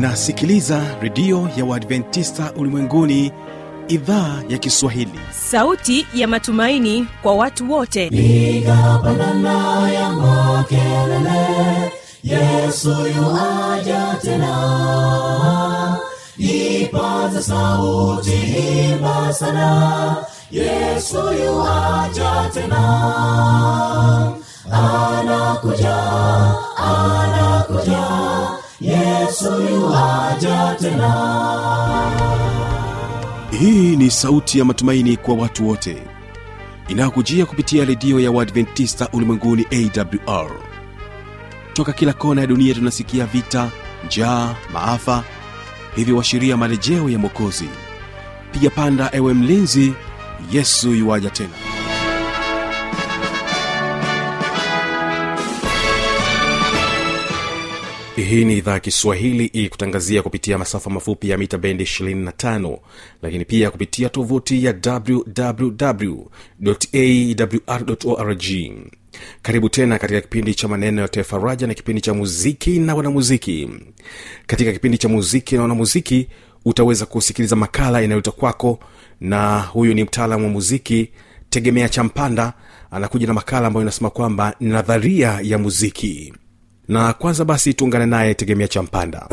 unasikiliza redio ya uadventista ulimwenguni idhaa ya kiswahili sauti ya matumaini kwa watu wote piga pandana ya makelele yesu yuaja tena ipaza sauti imba sana yesu yuaja tena anakuja anakuja yesu yuaja tena hii ni sauti ya matumaini kwa watu wote inayokujia kupitia redio ya uadventista ulimwenguni awr toka kila kona ya dunia tunasikia vita njaa maafa hivyo washiria marejeo ya mwokozi piga panda ewe mlinzi yesu yuwaja tena hii ni idhaa ya kiswahili ikutangazia kupitia masafa mafupi ya mita bendi 25 lakini pia kupitia tovuti ya wwwawr karibu tena katika kipindi cha maneno ya faraja na kipindi cha muziki na wanamuziki katika kipindi cha muziki na wanamuziki utaweza kusikiliza makala inayoletwa kwako na huyu ni mtaalamu wa muziki tegemea champanda anakuja na makala ambayo inasema kwamba ni nadharia ya muziki na kwanza basi tuungane naye tegemea champanda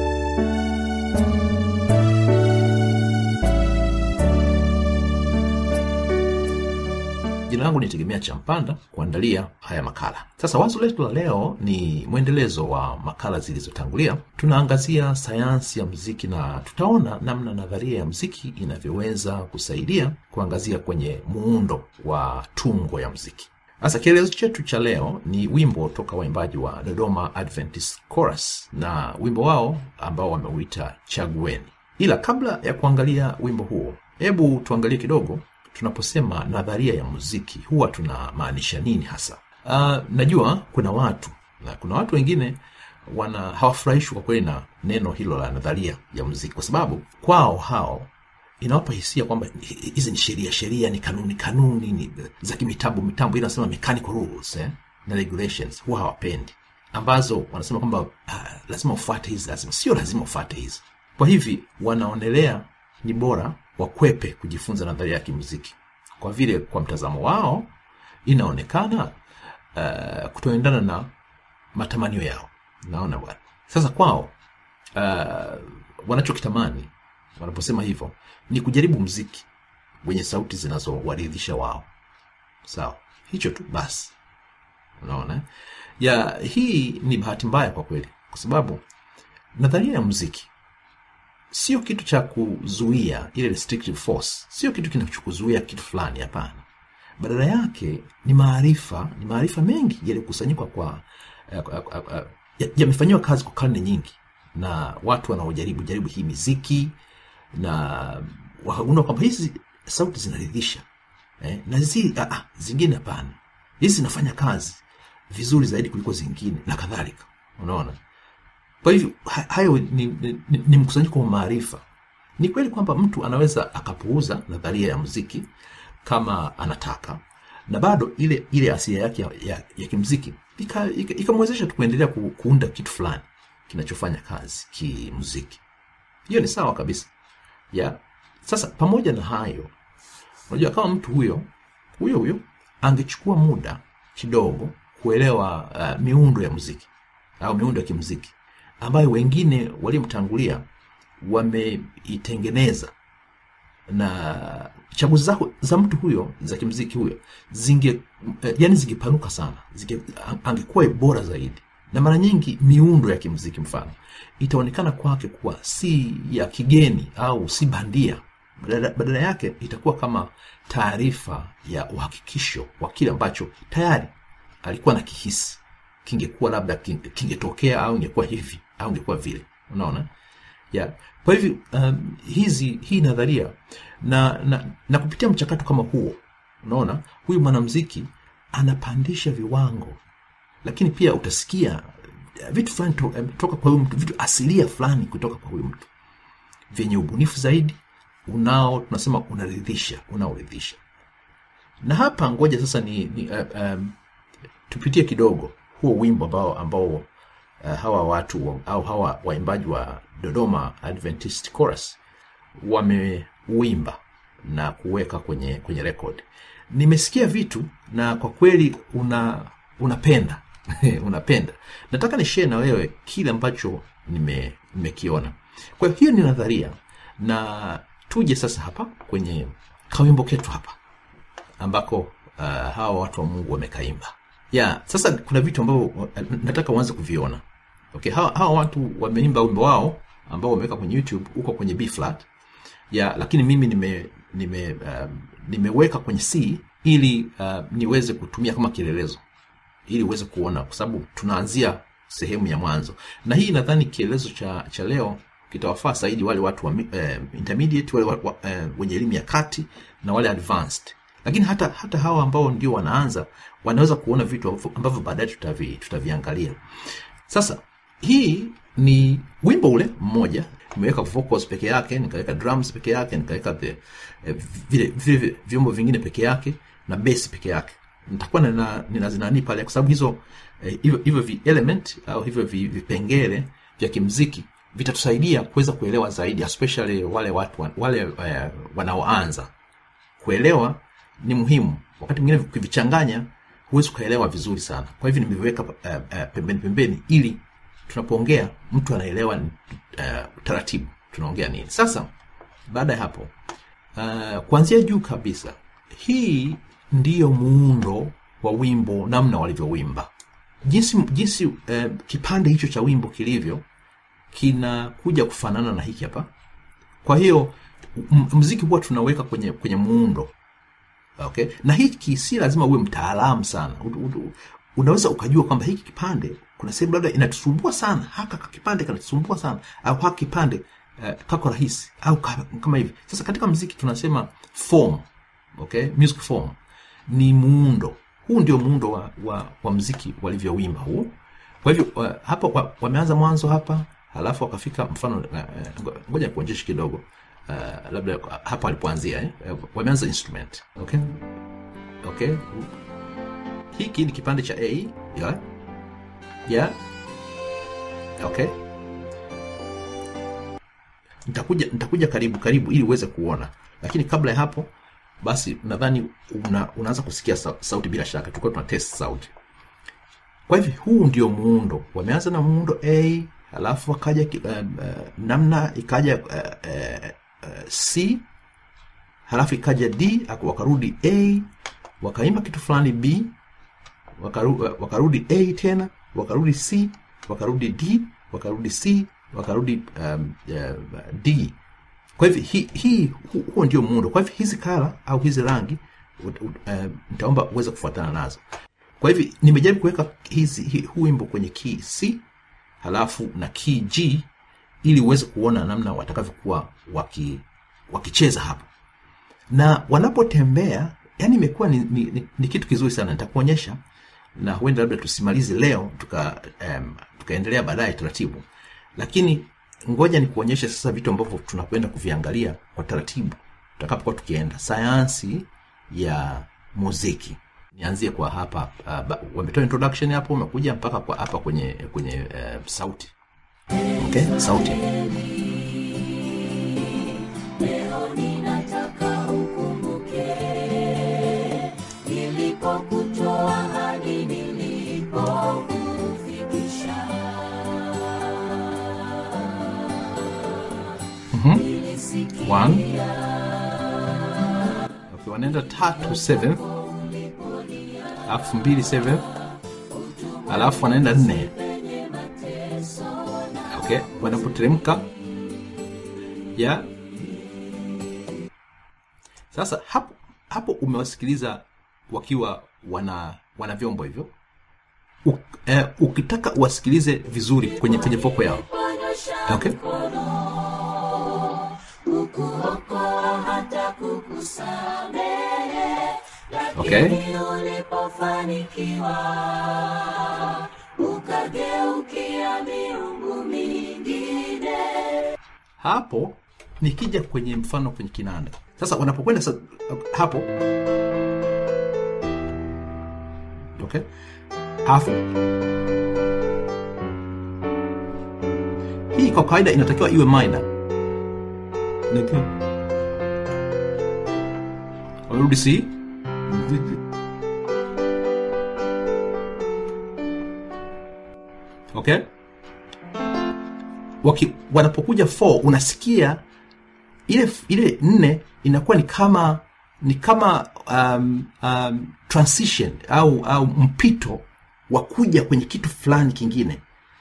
jina langu ni tegemea champanda kuandalia haya makala sasa wazo letu la leo ni mwendelezo wa makala zilizotangulia tunaangazia sayansi ya mziki na tutaona namna nadharia ya mziki inavyoweza kusaidia kuangazia kwenye muundo wa tungo ya mziki sasa kielezo chetu cha leo ni wimbo toka waimbaji wa dodoma adventist chorus na wimbo wao ambao wameuita chagueni ila kabla ya kuangalia wimbo huo hebu tuangalie kidogo tunaposema nadharia ya muziki huwa tunamaanisha nini hasa uh, najua kuna watu na kuna watu wengine wana hawafurahishwi kwa kweli na neno hilo la nadharia ya muziki kwa sababu kwao hao inawapa hisia kwamba hizi ni sheria sheria ni kanuni kanuni ni za kimitabu mitambo ile nasema mechanical rules eh? na regulations huwa hawapendi ambazo wanasema kwamba uh, lazima ufuate hizi lazima sio lazima ufuate hizi kwa hivi wanaonelea ni bora wakwepe kujifunza nadharia ya kimuziki kwa vile kwa mtazamo wao inaonekana uh, kutoendana na matamanio yao naona bwana sasa kwao uh, wanachokitamani wanaposema hivyo ni kujaribu mziki wenye sauti zinazowaridhisha wao sawa hicho tu basi unaona ya hii ni bahati mbaya kwa kweli kwa sababu nadharia ya muziki sio kitu cha kuzuia ile restrictive force sio kitu kinachokuzuia kitu fulani hapana badala yake ni maarifa ni maarifa mengi yaliyokusanyikwa kwa yamefanyiwa ya kazi kwa karne nyingi na watu wanaojaribu jaribu hii miziki na wakagundua kwamba hizi sauti zinaridhisha eh, na zi, ah, ah, zingine hapana hizi zinafanya kazi vizuri zaidi kuliko zingine na kadhalika unaona kwa hivyo hayo ni, ni, ni, ni mkusanyiko wa maarifa ni kweli kwamba mtu anaweza akapuuza nadharia ya muziki kama anataka na bado ile ile asilia yake ya, ya, ya kimziki ikamwezesha ika, ika tu kuendelea ku, kuunda kitu fulani kinachofanya kazi kimuziki hiyo ni sawa kabisa ya sasa pamoja na hayo unajua kama mtu huyo huyo huyo angechukua muda kidogo kuelewa uh, miundo ya muziki au miundo ya kimuziki ambayo wengine waliomtangulia wameitengeneza na chaguzi za, za mtu huyo za kimziki huyo zinge yani zingepanuka sana zinge, angekuwa bora zaidi na mara nyingi miundo ya kimziki mfano itaonekana kwake kuwa si ya kigeni au si bandia badala, badala yake itakuwa kama taarifa ya uhakikisho wa kile ambacho tayari alikuwa na kihisi kingekuwa labda kingetokea au ingekuwa hivi au ingekuwa vile unaona yeah. kwa hivyo um, hizi hii nadharia na, na, na kupitia mchakato kama huo unaona huyu mwanamziki anapandisha viwango lakini pia utasikia vitu fulani to, toka kwa huyu mtu vitu asilia fulani kutoka kwa huyu mtu vyenye ubunifu zaidi unao tunasema unaridhisha unaoridhisha na hapa ngoja sasa ni, ni uh, um, tupitie kidogo huo wimbo ambao ambao uh, hawa watu wa- au hawa waimbaji wa dodoma adventist chorus wameuimba na kuweka kwenye kwenye record nimesikia vitu na kwa kweli una unapenda unapenda nataka nishee na wewe kile ambacho nime- nimekiona kwa hiyo hiyo ni nadharia na tuje sasa hapa kwenye kawimbo ketu hapa ambako uh, hawa watu wa mungu wamekaimba ya sasa kuna vitu ambavyo uh, nataka uanze kuviona okay hawa, hawa watu wameimba wimbo wao ambao wameweka kwenye youtube huko kwenye b flat ya lakini mimi nime nime um, nimeweka kwenye c ili uh, niweze kutumia kama kielelezo ili uweze kuona kwa sababu tunaanzia sehemu ya mwanzo na hii nadhani kielezo cha cha leo kitawafaa zaidi wale watu wa eh, intermediate wale wa, wa, eh, wenye elimu ya kati na wale advanced lakini hata hata hawa ambao ndio wanaanza wanaweza kuona vitu ambavyo- ambavyo baadaye tutavi, tutaviangalia sasa hii ni wimbo ule mmoja nimeweka vocals peke yake nikaweka drums peke yake nikaweka the- eh, vile vile vyombo vingine peke yake na bass peke yake nitakuwa nina- ninazinani pale kwa sababu hizo eh, hivyo hivyo vi element au hivyo vi- vipengele vya kimziki vitatusaidia kuweza kuelewa zaidi especially wale watu wa- wale eh, wanaoanza kuelewa ni muhimu wakati mwingine ukivichanganya huwezi ukaelewa vizuri sana kwa hivyo nimeviweka uh, uh, pembeni pembeni ili tunapoongea mtu anaelewa uh, taratibu tunaongea nini sasa baada ya hapo uh, kuanzia juu kabisa hii ndiyo muundo wa wimbo namna walivyowimba jinsi jinsi uh, kipande hicho cha wimbo kilivyo kinakuja kufanana na hiki hapa kwa hiyo m- mziki huwa tunaweka kwenye kwenye muundo okay na hiki si lazima uwe mtaalamu sana U- u- unaweza ukajua kwamba hiki kipande kuna sehemu labda inatusumbua sana haka ka kipande kanatusumbua sana au haka kipande uh, kako rahisi au ka- kama hivi sasa katika mziki tunasema form okay music form ni muundo huu ndio muundo wa, wa, wa mziki walivyowimba huu kwa hivyo uh, hapa wa, wameanza mwanzo hapa halafu wakafika mfano uh, uh, ngoja kuonyesha kidogo uh, labda hapa walipoanzia eh? uh, wameanza instrument okay okay hiki ni kipande cha a yeah? Yeah? okay nitakuja nitakuja karibu karibu ili uweze kuona lakini kabla ya hapo basi nadhani una, unaanza kusikia sa, sauti bila shaka tulikuwa tuna test sauti kwa hivyo huu ndio muundo wameanza na muundo a halafu wakaja ki- uh, uh, namna ikaja uh, uh, uh, c halafu ikaja d aku- wakarudi a wakaimba kitu fulani b wakaru, uh, wakarudi a tena wakarudi c wakarudi d wakarudi c wakarudi um, uh, d kwa hivyo hii hi, hu- huo ndio muundo kwa hivyo hizi kala au hizi rangi ut- ut- uh, nitaomba uweze kufuatana nazo kwa hivyo nimejaribu kuweka hizi hi, huu wimbo kwenye key c halafu na key g ili uweze kuona namna watakavyokuwa waki, wakicheza hapo na wanapotembea yani imekuwa ni, ni, ni, ni kitu kizuri sana nitakuonyesha na huenda labda tusimalize leo tuka um, tukaendelea baadaye taratibu lakini ngoja ni kuonyesha sasa vitu ambavyo tunakwenda kuviangalia kwa taratibu tutakapokuwa tukienda sayansi ya muziki nianzie kwa hapa uh, ba- wametoa introduction hapo umekuja mpaka kwa hapa kwenye kwenye uh, sauti okay sauti Leo ninataka ukumbuke nilipokutoa hadi nilipokufikisha. one okay, wanaenda tatu seventh alafu mbili seventh alafu wanaenda nne okay wanapoteremka ya sasa hapo hapo umewasikiliza wakiwa wana wana vyombo hivyo U, eh, ukitaka uwasikilize vizuri kwenye kwenye voko yao okay kukuokoa hata kukusamehe okay lakini ulipofanikiwa ukageukia miungu mingine hapo nikija kwenye mfano kwenye kinanda sasa wanapokwenda sa, hapo okay alafu hii kwa kawaida inatakiwa iwe minor Lakini- warudi C okay Waki, wanapokuja 4 unasikia ile ile nne inakuwa ni kama ni kama um, um, transition au au mpito wa kuja kwenye kitu fulani kingine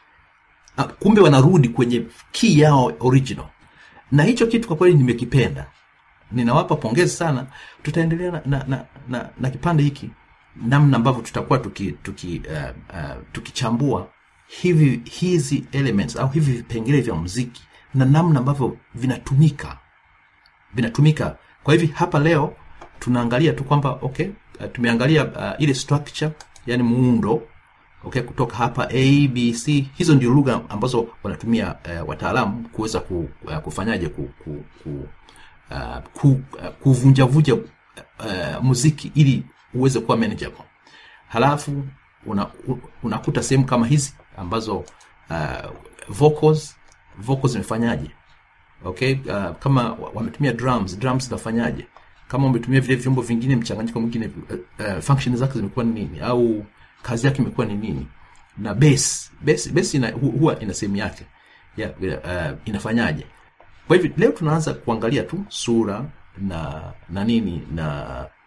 Ah, kumbe wanarudi kwenye key yao original na hicho kitu kwa kweli nimekipenda ninawapa pongezi sana tutaendelea na, na, na, na, na kipande hiki namna ambavyo tutakuwa tuki, tuki, uh, uh, tukichambua hivi hizi elements au hivi vipengele vya muziki na namna ambavyo vinatumika vinatumika kwa hivi hapa leo tunaangalia tu kwamba okay uh, tumeangalia uh, ile structure yani muundo okay kutoka hapa a b c hizo ndio lugha ambazo wanatumia uh, wataalamu kuweza ku, uh, kufanyaje ku, ku, ku, uh, ku, uh, kuvunjavunja uh, muziki ili uweze kuwa manageable halafu una, u- unakuta sehemu kama hizi ambazo uh, vocals vocals zimefanyaje okay uh, kama wa- wametumia drums drums zinafanyaje kama wametumia vile vyombo vingine mchanganyiko mwingine uh, uh, function zake zimekuwa ni nini au kazi yake imekuwa ni nini na bass bass bass ina, hu, huwa ina sehemu yake ya, uh, inafanyaje kwa hivyo leo tunaanza kuangalia tu sura na na nini na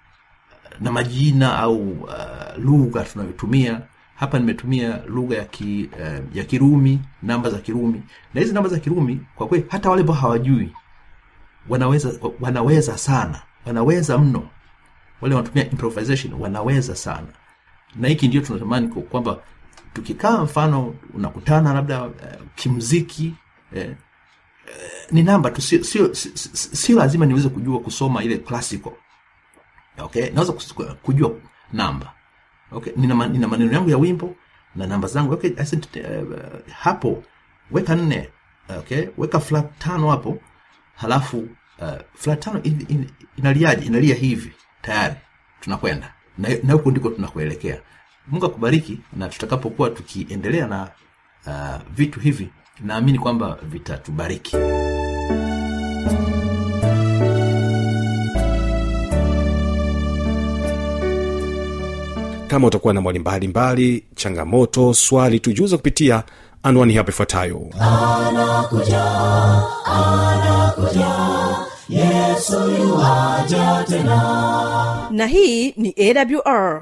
na majina au uh, lugha tunayotumia hapa nimetumia lugha ya ki, uh, ya kirumi namba za kirumi na hizi namba za kirumi kwa kweli hata wale ambao hawajui wanaweza wanaweza sana wanaweza mno wale wanatumia improvisation wanaweza sana na hiki ndio tunatamani ku- kwamba tukikaa mfano unakutana labda uh, kimziki eh, ni namba tu sio sio sio- sio lazima niweze kujua kusoma ile classical okay naweza kus- kujua namba okay nina, ma- nina maneno yangu ya wimbo na namba zangu okay I said, uh, hapo weka nne okay weka flat tano hapo halafu uh, flat tano in, in, inaliaje inalia hivi tayari tunakwenda na na huko ndiko tunakuelekea mungu akubariki na tutakapokuwa tukiendelea na uh, vitu hivi naamini kwamba vitatubariki kama utakuwa na mwali mbalimbali changamoto swali tujuza kupitia anwani hapa ifuatayo na hii ni awr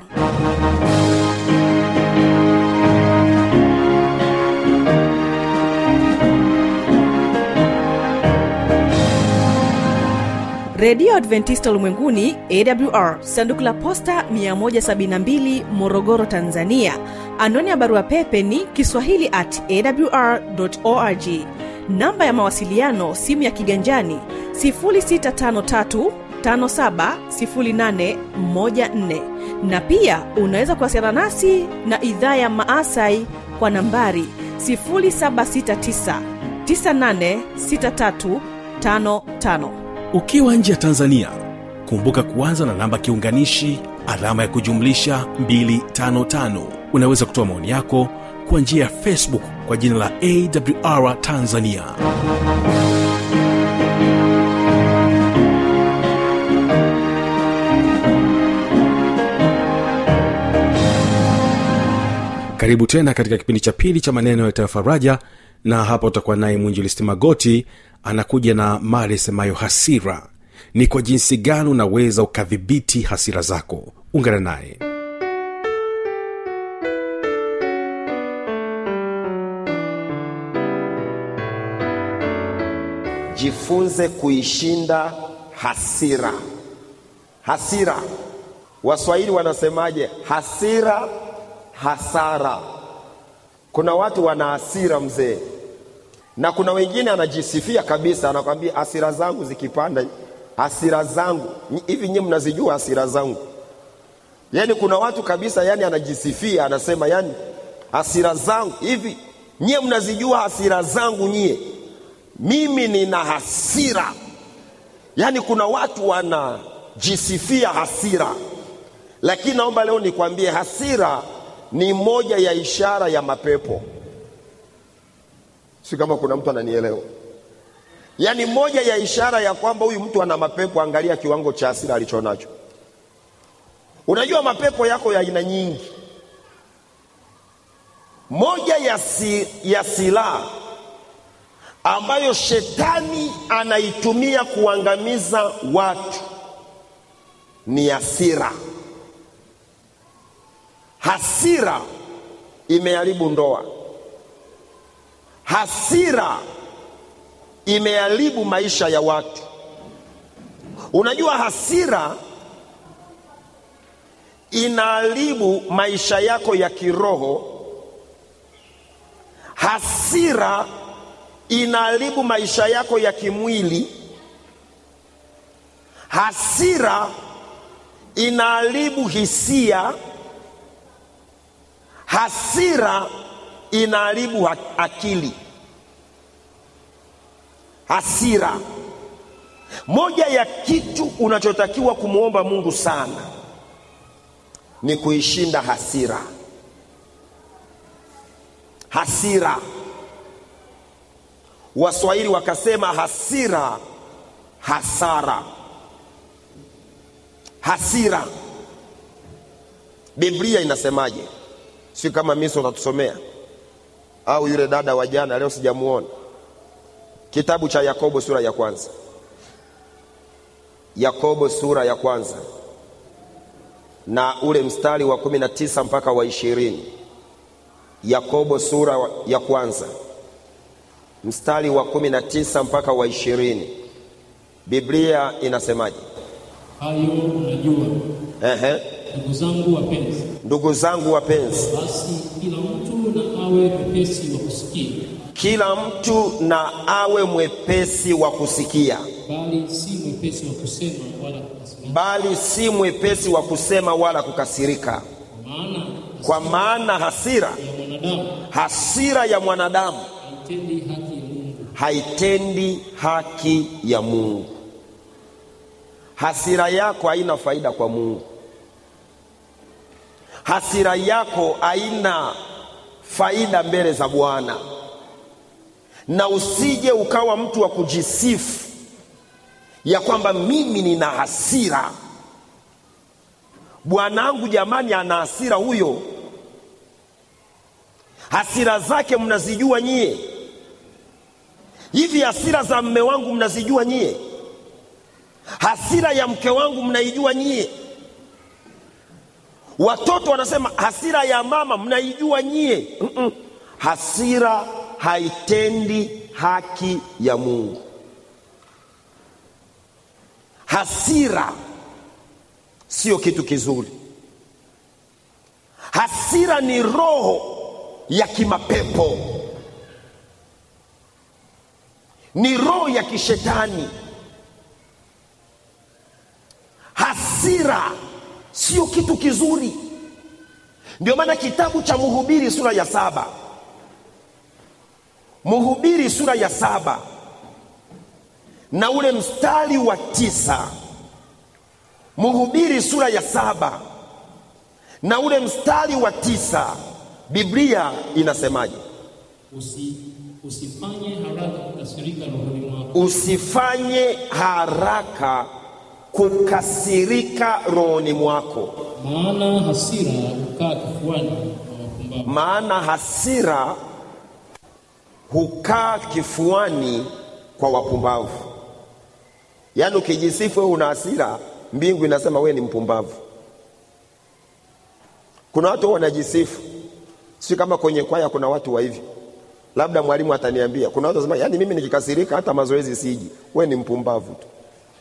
redio adventista ulimwenguni awr sanduku la posta 172 morogoro tanzania anwani ya barua pepe ni kiswahili at awr org namba ya mawasiliano simu ya kiganjani 653 570814 na pia unaweza kuwasiliana nasi na idhaa ya maasai kwa nambari 769 986355 ukiwa nje ya tanzania kumbuka kuanza na namba kiunganishi alama ya kujumlisha 255 unaweza kutoa maoni yako kwa njia ya facebook kwa jina la awr tanzania karibu tena katika kipindi cha pili cha maneno ya faraja na hapa utakuwa naye mwinjilisti magoti anakuja na mada isemayo hasira ni kwa jinsi gani unaweza ukadhibiti hasira zako ungana naye jifunze kuishinda hasira hasira waswahili wanasemaje hasira hasara kuna watu wana hasira mzee na kuna wengine anajisifia kabisa anakwambia hasira zangu zikipanda hasira zangu Nyi- hivi nyie mnazijua hasira zangu yaani kuna watu kabisa yani anajisifia anasema yani hasira zangu hivi nyie mnazijua hasira zangu nyie mimi nina hasira yaani kuna watu wanajisifia hasira lakini naomba leo nikwambie hasira ni moja ya ishara ya mapepo si kama kuna mtu ananielewa yaani moja ya ishara ya kwamba huyu mtu ana mapepo angalia kiwango cha hasira alichonacho unajua mapepo yako ya aina nyingi moja ya, si, ya silaha ambayo shetani anaitumia kuangamiza watu ni hasira hasira imeharibu ndoa hasira imeharibu maisha ya watu unajua hasira inaharibu maisha yako ya kiroho hasira inaharibu maisha yako ya kimwili hasira inaharibu hisia hasira inaharibu ha- akili hasira moja ya kitu unachotakiwa kumwomba mungu sana ni kuishinda hasira hasira waswahili wakasema hasira hasara hasira biblia inasemaje si kama miso utatusomea au yule dada wa jana leo sijamuona kitabu cha yakobo sura ya kwanza yakobo sura ya kwanza na ule mstari wa kumi na tisa mpaka wa ishirini yakobo sura wa- ya kwanza mstari wa kumi na tisa mpaka wa ishirini biblia inasemaje hayo unajua Ehe. ndugu zangu wapenzi ndugu zangu wapenzi basi kila mtu na awe mwepesi wa kusikia kila mtu na awe mwepesi wa kusikia bali si mwepesi wa kusema wala kukasirika bali si mwepesi wa kusema wala kukasirika maana kwa maana hasira ya mwanadamu hasira ya mwanadamu haitendi haki ya mungu haitendi haki ya mungu hasira yako haina faida kwa mungu hasira yako haina faida mbele za bwana na usije ukawa mtu wa kujisifu ya kwamba mimi nina hasira bwanangu jamani ana hasira huyo hasira zake mnazijua nyie hivi hasira za mme wangu mnazijua nyie hasira ya mke wangu mnaijua nyie watoto wanasema hasira ya mama mnaijua nyie Mm-mm. hasira haitendi haki ya mungu hasira sio kitu kizuri hasira ni roho ya kimapepo ni roho ya kishetani hasira sio kitu kizuri ndio maana kitabu cha mhubiri sura ya saba mhubiri sura ya saba na ule mstari wa tisa mhubiri sura ya saba na ule mstari wa tisa biblia inasemaje Usi, usifanye haraka kukasirika rohoni mwako usifanye haraka kukasirika rohoni mwako maana hasira hukaa kifuani mwa wapumbavu maana hasira hukaa kifuani kwa wapumbavu yaani ukijisifu wewe una hasira mbingu inasema wewe ni mpumbavu kuna watu huwa wanajisifu si kama kwenye kwaya kuna watu wa hivi labda mwalimu ataniambia kuna watu wanasema yaani mimi nikikasirika hata mazoezi siji wewe ni mpumbavu tu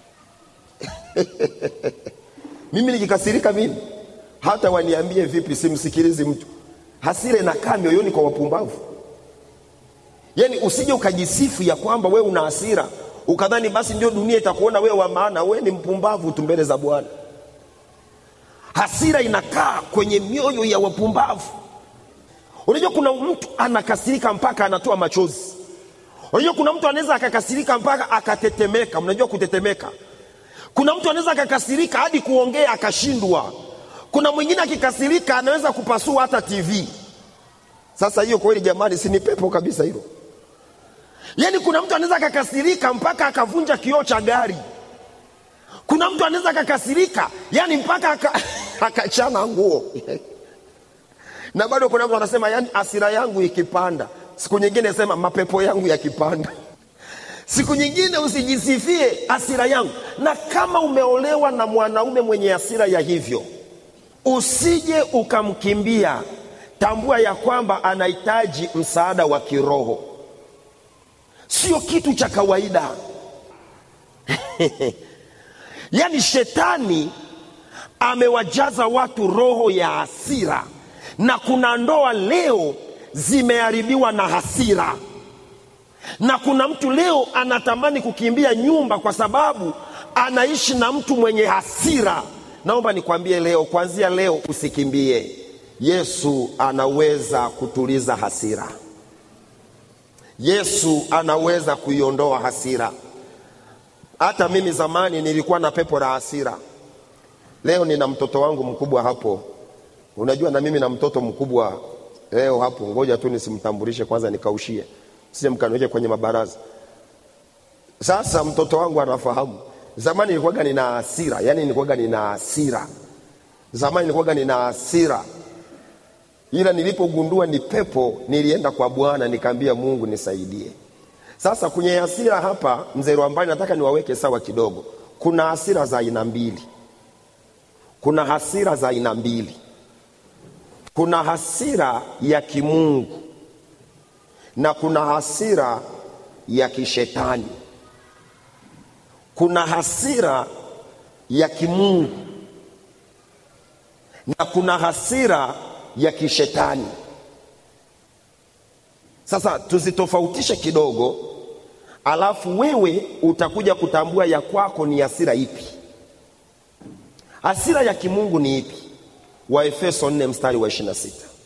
mimi nikikasirika mimi hata waniambie vipi simsikilizi mtu hasira inakaa mioyoni kwa wapumbavu yaani usije ukajisifu ya kwamba wewe una hasira ukadhani basi ndio dunia itakuona wewe wa maana wewe ni mpumbavu tu mbele za bwana hasira inakaa kwenye mioyo ya wapumbavu unajua kuna mtu anakasirika mpaka anatoa machozi unajua kuna mtu anaweza akakasirika mpaka akatetemeka mnajua kutetemeka kuna mtu anaweza akakasirika hadi kuongea akashindwa kuna mwingine akikasirika anaweza kupasua hata tv sasa hiyo kweli jamani si ni pepo kabisa hilo yaani kuna mtu anaweza akakasirika mpaka akavunja kioo cha gari kuna mtu anaweza akakasirika yani mpaka aka- akachana nguo na bado kuna mtu anasema yani asira yangu ikipanda siku nyingine sema mapepo yangu yakipanda siku nyingine usijisifie asira yangu na kama umeolewa na mwanaume mwenye asira ya hivyo usije ukamkimbia tambua ya kwamba anahitaji msaada wa kiroho sio kitu cha kawaida yaani shetani amewajaza watu roho ya hasira na kuna ndoa leo zimeharibiwa na hasira na kuna mtu leo anatamani kukimbia nyumba kwa sababu anaishi na mtu mwenye hasira naomba nikwambie leo kuanzia leo usikimbie yesu anaweza kutuliza hasira yesu anaweza kuiondoa hasira hata mimi zamani nilikuwa na pepo la hasira leo nina mtoto wangu mkubwa hapo unajua na mimi na mtoto mkubwa leo hapo ngoja tu nisimtambulishe kwanza nikaushie sije mkaniweke kwenye mabaraza sasa mtoto wangu anafahamu zamani nilikuwaga nina hasira yani nilikuwaga nina hasira zamani nilikuwaga nina hasira ila nilipogundua ni pepo nilienda kwa bwana nikaambia mungu nisaidie sasa kwenye hasira hapa mzee Rwambani nataka niwaweke sawa kidogo kuna hasira za aina mbili kuna hasira za aina mbili kuna hasira ya kimungu na kuna hasira ya kishetani kuna hasira ya kimungu na kuna hasira ya kishetani sasa tuzitofautishe kidogo alafu wewe utakuja kutambua ya kwako ni hasira ipi hasira ya kimungu ni ipi waefeso 4 mstari wa 26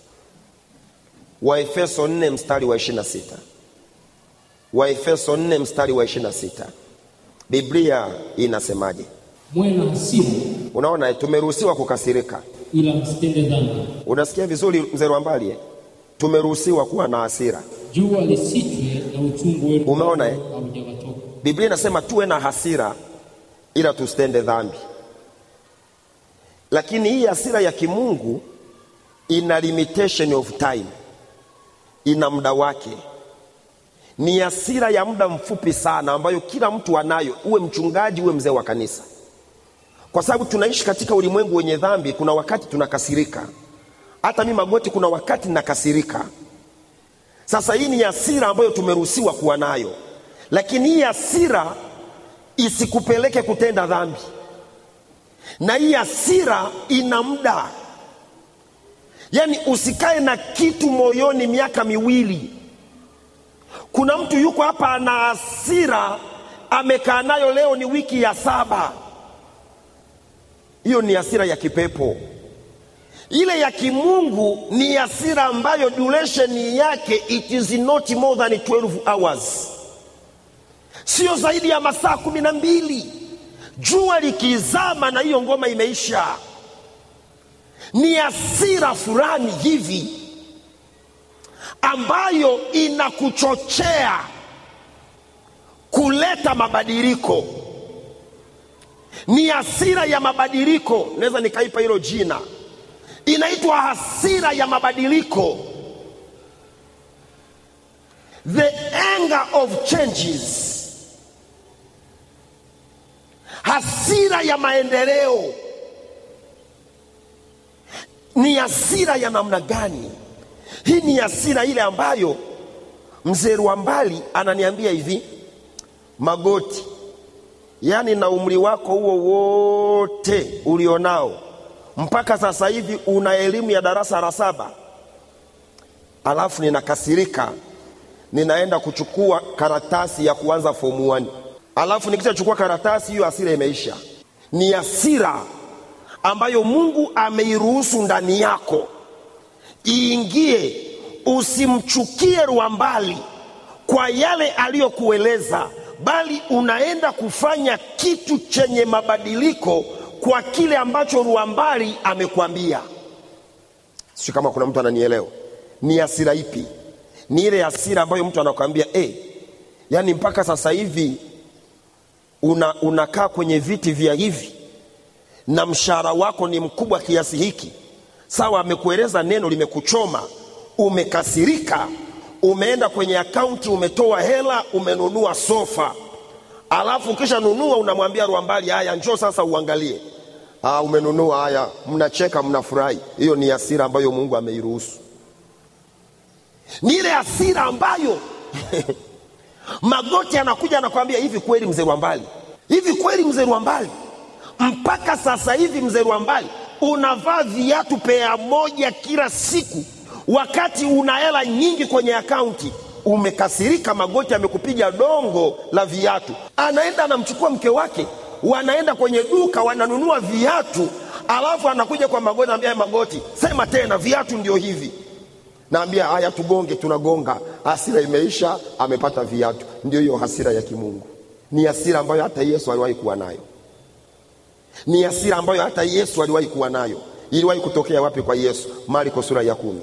waefeso 4 mstari wa 26 waefeso 4 mstari wa 26 biblia inasemaje mwe na hasira unaona tumeruhusiwa kukasirika ila msitende dhambi unasikia vizuri mzee Rwambali eh? tumeruhusiwa kuwa na hasira jua lisichwe na uchungu wenu Umeona, eh? haujawatoka biblia inasema tuwe na hasira ila tusitende dhambi lakini hii hasira ya kimungu ina limitation of time ina muda wake ni hasira ya muda mfupi sana ambayo kila mtu anayo uwe mchungaji uwe mzee wa kanisa kwa sababu tunaishi katika ulimwengu wenye dhambi kuna wakati tunakasirika hata mi magoti kuna wakati nakasirika sasa hii ni hasira ambayo tumeruhusiwa kuwa nayo lakini hii hasira isikupeleke kutenda dhambi na hii hasira ina muda yaani usikae na kitu moyoni miaka miwili kuna mtu yuko hapa ana hasira amekaa nayo leo ni wiki ya saba hiyo ni hasira ya kipepo ile ya kimungu ni hasira ambayo duration yake it is not more than 12 hours sio zaidi ya masaa kumi na mbili jua likizama na hiyo ngoma imeisha ni hasira fulani hivi ambayo inakuchochea kuleta mabadiliko ni hasira ya mabadiliko naweza nikaipa hilo jina inaitwa hasira ya mabadiliko the anger of changes hasira ya maendeleo ni hasira ya namna gani hii ni hasira ile ambayo mzee Rwambali ananiambia hivi magoti yaani na umri wako huo wote ulionao mpaka sasa hivi una elimu ya darasa la saba alafu ninakasirika ninaenda kuchukua karatasi ya kuanza fomu 1 alafu nikishachukua karatasi hiyo hasira imeisha ni hasira ambayo mungu ameiruhusu ndani yako iingie usimchukie rwambali kwa yale aliyokueleza bali unaenda kufanya kitu chenye mabadiliko kwa kile ambacho rwambali amekwambia sio kama kuna mtu ananielewa ni hasira ipi ni ile hasira ambayo mtu anakwambia hey, yaani mpaka sasa hivi una, unakaa kwenye viti vya hivi na mshahara wako ni mkubwa kiasi hiki sawa amekueleza neno limekuchoma umekasirika umeenda kwenye akaunti umetoa hela umenunua sofa alafu ukisha nunua unamwambia rwambali haya njoo sasa uangalie ah, umenunua haya mnacheka mnafurahi hiyo ni hasira ambayo mungu ameiruhusu ni ile hasira ambayo magoti anakuja anakwambia hivi kweli mzee rwambali hivi kweli mzee rwambali mpaka sasa hivi mzee rwambali unavaa viatu pea moja kila siku wakati una hela nyingi kwenye akaunti umekasirika magoti amekupiga dongo la viatu anaenda anamchukua mke wake wanaenda kwenye duka wananunua viatu alafu anakuja kwa magoti anambia magoti sema tena viatu ndio hivi naambia haya tugonge tunagonga hasira imeisha amepata viatu ndio hiyo hasira ya kimungu ni hasira ambayo hata yesu aliwahi kuwa nayo ni hasira ambayo hata yesu aliwahi kuwa nayo iliwahi kutokea wapi kwa yesu marko sura ya kumi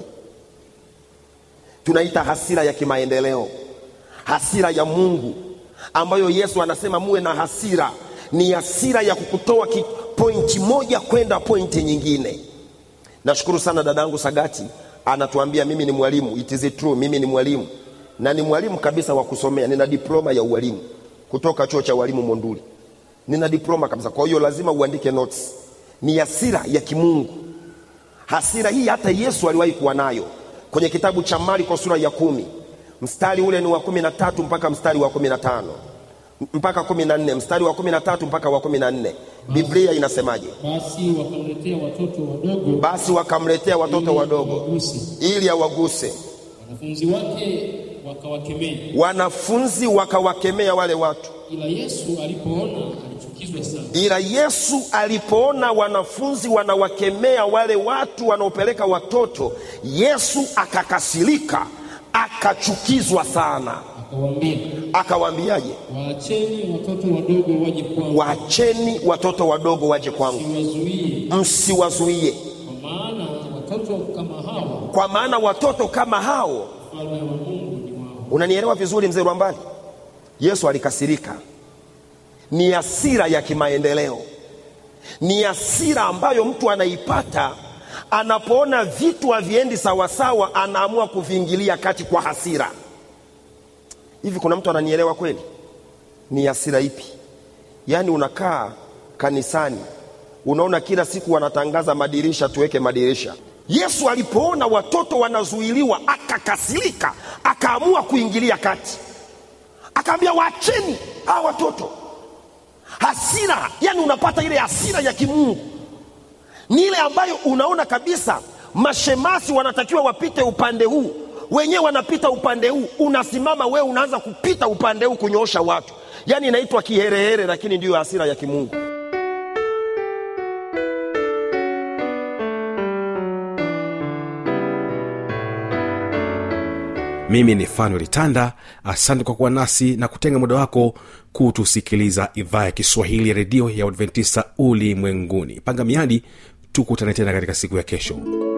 tunaita hasira ya kimaendeleo hasira ya mungu ambayo yesu anasema muwe na hasira ni hasira ya kukutoa ki- pointi moja kwenda pointi nyingine nashukuru sana dadangu sagati anatuambia mimi ni mwalimu it is true mimi ni mwalimu na ni mwalimu kabisa wa kusomea nina diploma ya ualimu kutoka chuo cha ualimu monduli nina diploma kabisa kwa hiyo lazima uandike notes ni hasira ya kimungu hasira hii hata yesu aliwahi kuwa nayo kwenye kitabu cha marko sura ya kumi mstari ule ni wa kumi na tatu mpaka mstari wa kumi na tano mpaka kumi na nne mstari wa kumi na tatu mpaka wa kumi na nne biblia inasemaje Basi wakamletea watoto wadogo basi wakamletea watoto ili wadogo wawaguse. ili awaguse Wanafunzi wake wakawakemea, wanafunzi wakawakemea wale watu ila Yesu alipoona alichukizwa sana, ila yesu alipoona wanafunzi wanawakemea wale watu wanaopeleka watoto yesu akakasirika akachukizwa sana akawaambia, akawaambiaje waacheni watoto wadogo waje kwangu, waacheni watoto wadogo waje kwangu siwazuie, msiwazuie kwa maana watoto kama hawa kwa maana watoto kama hao ufalme wa Mungu ni wao. unanielewa vizuri mzee rwambali yesu alikasirika ni hasira ya kimaendeleo ni hasira ambayo mtu anaipata anapoona vitu haviendi sawasawa anaamua kuviingilia kati kwa hasira hivi kuna mtu ananielewa kweli ni hasira ipi yaani unakaa kanisani unaona kila siku wanatangaza madirisha tuweke madirisha yesu alipoona watoto wanazuiliwa akakasirika akaamua kuingilia kati akaambia waacheni hawa watoto hasira yani unapata ile hasira ya kimungu ni ile ambayo unaona kabisa mashemasi wanatakiwa wapite upande huu wenyewe wanapita upande huu unasimama wewe unaanza kupita upande huu kunyoosha watu yaani inaitwa kiherehere lakini ndiyo hasira ya kimungu mimi ni fanuel tanda asante kwa kuwa nasi na kutenga muda wako kutusikiliza idhaa ya kiswahili ya redio ya uadventista ulimwenguni panga miadi tukutane tena katika siku ya kesho